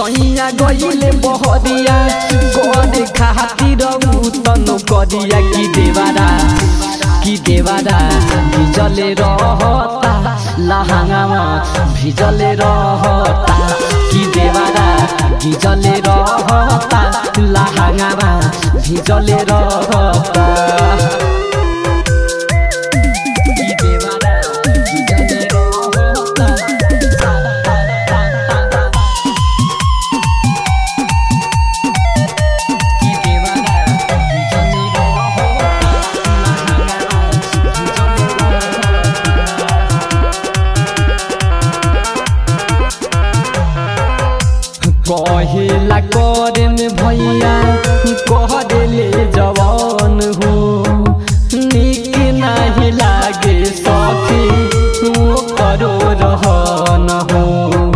सैया गईले बहरिया करे खातिर तन करिया की देवारा की देवारा भिजले रहता लहंगामा भिजले रहता की देवारा भिजले रहता लहंगामा भिजले रहता की देवारा भिजले रहता की देवारा भिजले कहेला करे में भैया कह देले जवान हो निक नहीं लागे सखी वो करो रहन हो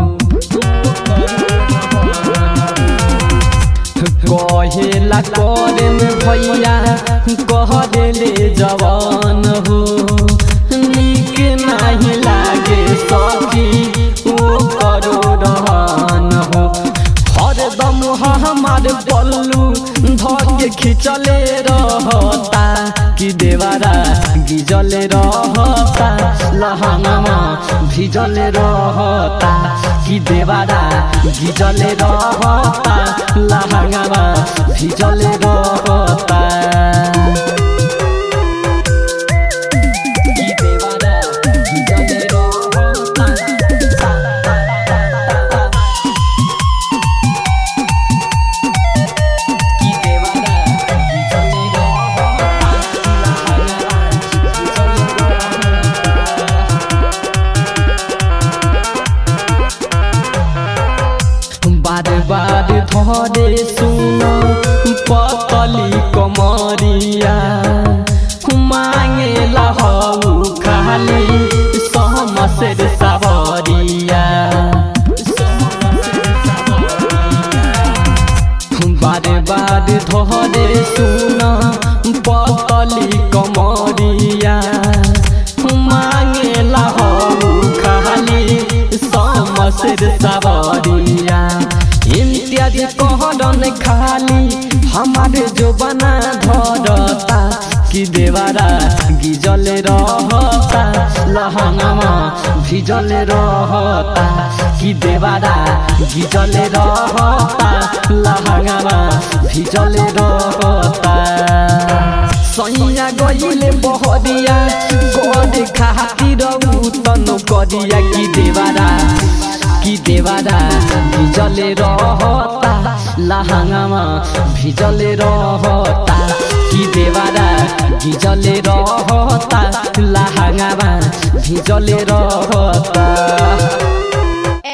कहेला करे में भैया कह देले जवान हो निक नहीं लागे सखी वो करो रहन हो हरदम हमार पल्लू धके खिंचले रहता कि देवारा गिजले रहता लहंगमा भिजले रहता कि देवारा गिजले रहता लहंगमा भिजले रहता कि देवारा गिजले रहता की देवारा भिजले बार बार धरे सुन पतली कमरिया मांगे लहू खाली सहमसेर सावरिया बारे बारे धरे सुन पतली कमरिया मांगे लहू खाली समसेर सावरिया इम्तियाज कहरन खाली हमारे जो बना धरता कि देवारा गिजले रहता लहंगमा भिजले रहता कि देवारा गिजले रहता लहंगमा भिजले रहता सैया गईले बहरिया गरे खातिर तन करिया कि देवारा कि देवारा भिजले रहता लहंगामा भिजले रहता कि देवारा भिजले रहता लहंगामा भिजले रहता